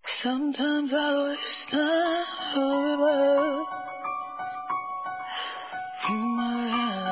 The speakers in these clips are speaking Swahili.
Sometimes I wish time for reverse. From my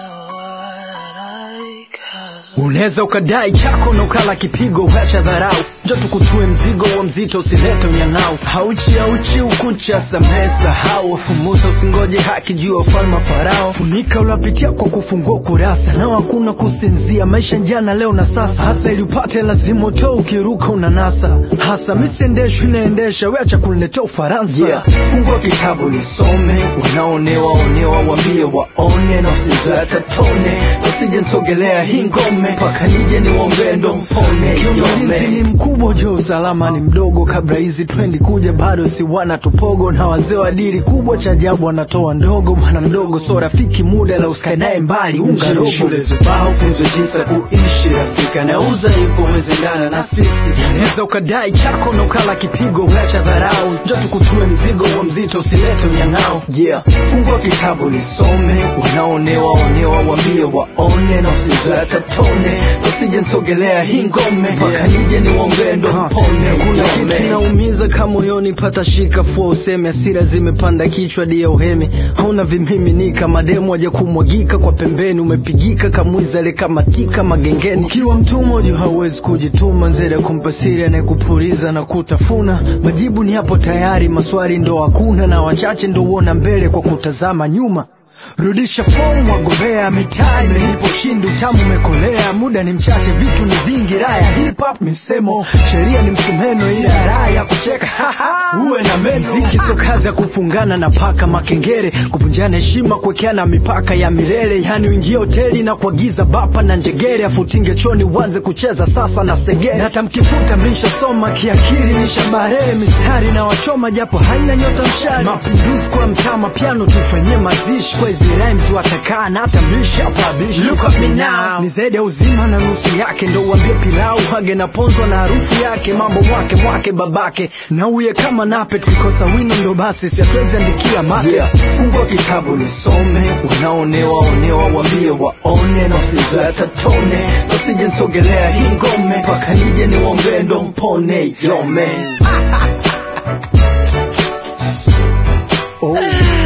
what I got. Unaweza ukadai chako na ukala kipigo, wacha dharau, njo tukutue mzigo wa mzito, usilete unyang'au. Hauchi hauchi ukucha, samehe sahau, wafumusa usingoje haki juu ya ufalme wa Farao. Funika unapitia kwa kufungua kurasa, nao hakuna kusinzia, maisha jana leo na sasa, hasa ili upate lazima utoe, ukiruka unanasa. Hasa misiendeshwi inaendesha, weacha kuniletea Ufaransa. Yeah. Fungua kitabu nisome, wanaonewa onewa, wambie waone, na usizoe hata tone, usije nsogelea hii ngome, mpaka nije niwombee ndo mpone. Ulinzi ni mkubwa, jo usalama ni mdogo. Kabla hizi trendi kuja, bado si wana tupogo, na wazee wa dili kubwa, cha ajabu wanatoa ndogo. Bwana mdogo so rafiki, muda na usikae naye mbali, unga robo. Shule zubao funzwe jinsi ya kuishi, rafika na uza info wezendana na sisi. Unaweza ukadai chako na ukala kipigo, wacha dharau, njo tukutue mzigo wa mzito, usilete unyang'ao. Yeah, fungua kitabu nisome, wanaonewa onewa, wambie waone, na usizoe hata tone, usije nsogelea hii ngome, mpaka nije niwombee ndo mpone. Kuna kitu kinaumiza kama moyoni, pata shika fua useme, hasira zimepanda kichwa dia uhemi, hauna vimiminika, mademu waja kumwagika kwa pembeni, umepigika kamwiza ile kamatika magengeni. Ukiwa mtumwa juu hauwezi kujituma, nzere kumpa siri anayekupuliza na kutafuna. Majibu ni hapo tayari, maswali ndo hakuna, na wachache ndo uona mbele kwa kutazama nyuma. Rudisha fomu, wagombea mitaa imelipo ushindi, utamu umekolea, muda ni mchache, vitu ni vingi, raya hip hop misemo, sheria ni msumeno, ila raha ya kucheka uwe na meno. Mziki sio kazi ya kufungana na paka makengere, kuvunjana heshima, kuwekeana mipaka ya milele, yani uingie hoteli na kuagiza bapa na njegere, afutinge choni uanze kucheza sasa na segere. Na hata mkifuta mishasoma kiakili, nishabarehe mistari na wachoma, japo haina nyota mshari. Mapinduzi kwa mtama, piano tufanyie mazishi kwa hizi rhymes watakaa na hata bisha pabishi. Look at me now, ni zaidi ya uzima na nusu yake, ndo uambie pilau hage na ponzwa na harufu yake, mambo mwake mwake babake na uye kama nape, tukikosa wino ndo basi siatuwezi andikia mate. Yeah. Fungua kitabu nisome, wanaonewa onewa, wambie waone, na usizoe hata tone, na usije nsogelea hii ngome, mpaka nije niwombee ndo mpone. Yo man. oh.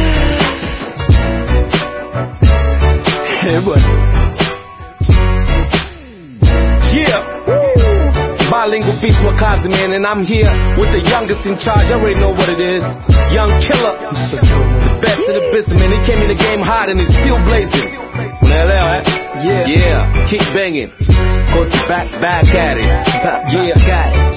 Eh, bwana. Yeah. Bilingual beast Wakazi, man, and I'm here with the youngest in charge. I already know what it is. Young killer. The best of the business, man. He came in the game hot and he's still blazing. Unaelewa, eh? Yeah. Yeah. Keep banging. Go to back, back at it. Back, back Yeah. at it.